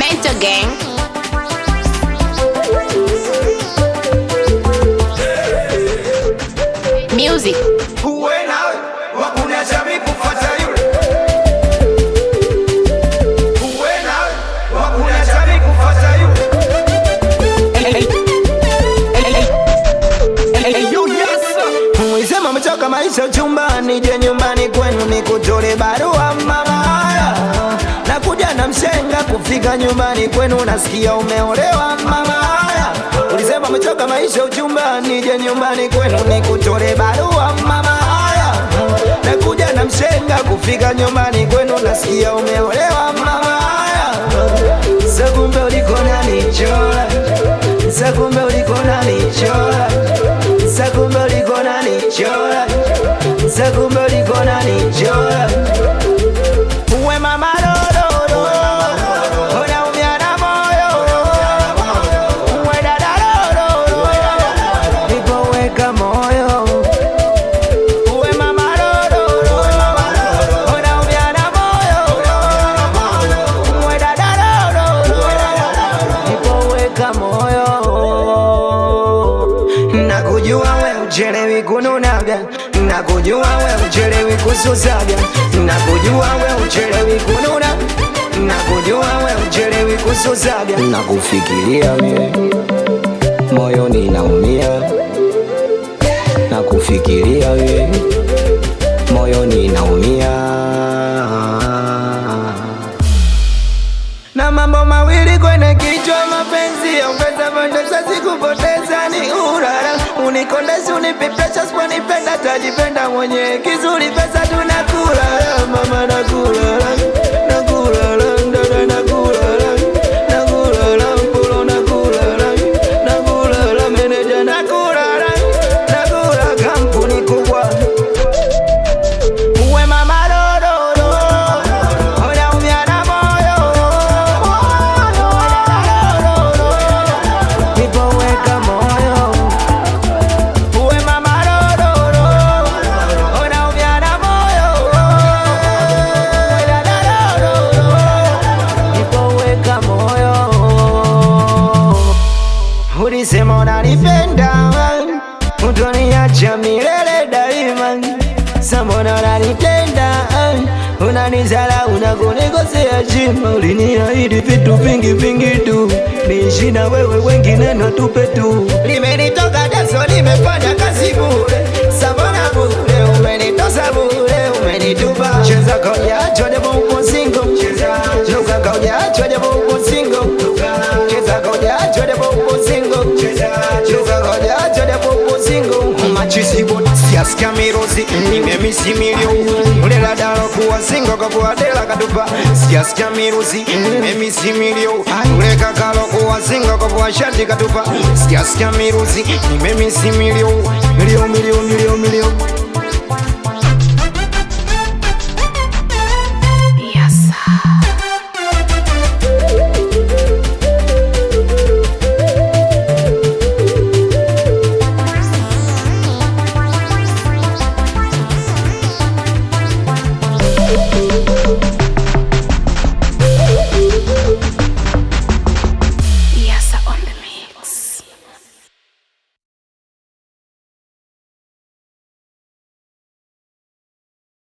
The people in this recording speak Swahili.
Mental Gang. Music. uwe nawe wakuna jamii kufata yule uwe nawe wakuna jamii kufata yule Mwisema mchoka maisha chumbani, je nyumbani kwenu nikutole barua mama Nakuja na mshenga kufika nyumbani kwenu nasikia umeolewa mama Ulisema mchoka maisha uchumbani, je nyumbani kwenu nikutole barua mama Nakuja na mshenga kufika nyumbani kwenu nasikia umeolewa mama Sakumbe uliko nanichora Sakumbe uliko nanichora Sakumbe uliko nanichora Sakumbe uliko nanichora Uwe mama lololo Unaumia na moyo Uwe dada lololo Nipoweka moyo Uwe mama lololo Unaumia na moyo Uwe dada lololo Nipoweka moyo Nakujua we uchelewi kununaga Nakujua we uchelewi kususaga Nakujua we uchelewi kununa Nakujua we uchelewi kususaga nakufikiria wewe moyoni naumia nakufikiria wewe moyoni naumia na mambo mawili kwenye kichwa, mapenzi ya ongeza pendeza, sikupoteza ni urara, unikondezi unipe pressure, siponipenda tajipenda mwenye kizuri, pesa tunakula mama, nakula nakula dada, nakula nakula mpolo, nakula nakula meneja, nakula nakula kampuni kubwa uwe mama lololo unaumia na moyo nipoweka moyo uwe mama lololo unaumia na moyo dada lololo nipoweka moyo ulisema unanipenda utoniacha milele daima samona unanitenda unanizala unakunikosea chima uliniahidi vitu vingi vingi tu niishi na wewe wengine natupe tu limenitoka daso limefanya kazi bure samona bure umenitosa bure umenitupa cheza kaujacho japo upo singo luka kaujacho japo upo singo cheza kaujacho japo upo singo luka kaujacho japo upo singo machisibo siasikia mirozi nimemisimilio ulela dalo kuwa singo kakuwa dela katupa siasikia mirozi nimemisimilio uleka kalo kuwa singo kakuwa shati katupa siasikia mirozi nimemisimilio milio milio milio milio